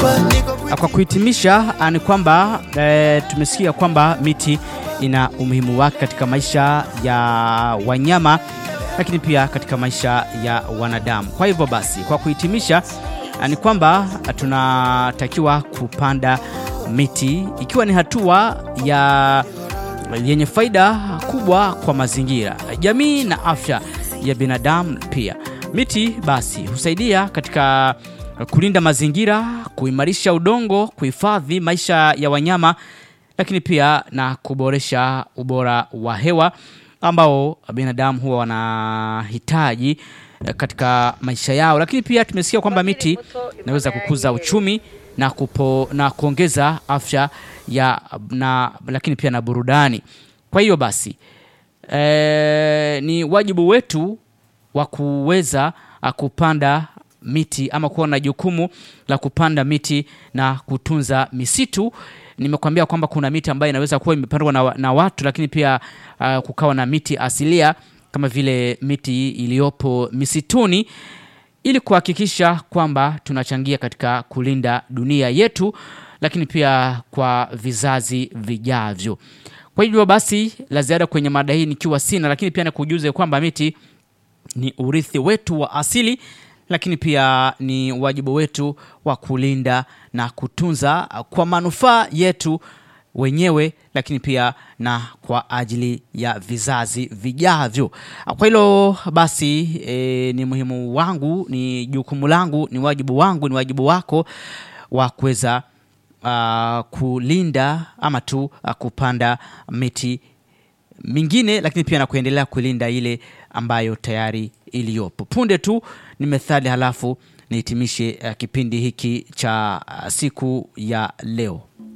Kwa kuhitimisha ni kwamba e, tumesikia kwamba miti ina umuhimu wake katika maisha ya wanyama, lakini pia katika maisha ya wanadamu. Kwa hivyo basi, kwa kuhitimisha ni kwamba tunatakiwa kupanda miti ikiwa ni hatua ya yenye faida kubwa kwa mazingira, jamii na afya ya binadamu. Pia miti basi husaidia katika kulinda mazingira, kuimarisha udongo, kuhifadhi maisha ya wanyama, lakini pia na kuboresha ubora wa hewa ambao binadamu huwa wanahitaji katika maisha yao. Lakini pia tumesikia kwamba miti inaweza kukuza uchumi na, kupo, na kuongeza afya ya na, lakini pia na burudani. Kwa hiyo basi e, ni wajibu wetu wa kuweza kupanda miti ama kuwa na jukumu la kupanda miti na kutunza misitu. Nimekuambia kwamba kuna miti ambayo inaweza kuwa imepandwa na, na watu, lakini pia uh, kukawa na miti asilia kama vile miti iliyopo misituni ili kuhakikisha kwamba tunachangia katika kulinda dunia yetu, lakini pia kwa vizazi vijavyo. Kwa hivyo basi, la ziada kwenye mada hii nikiwa sina, lakini pia nikujuze kwamba miti ni urithi wetu wa asili, lakini pia ni wajibu wetu wa kulinda na kutunza kwa manufaa yetu wenyewe lakini pia na kwa ajili ya vizazi vijavyo. Kwa hilo basi e, ni muhimu wangu, ni jukumu langu, ni wajibu wangu, ni wajibu wako wa kuweza uh, kulinda ama tu uh, kupanda miti mingine, lakini pia na kuendelea kulinda ile ambayo tayari iliyopo. Punde tu ni methali, halafu nihitimishe uh, kipindi hiki cha uh, siku ya leo.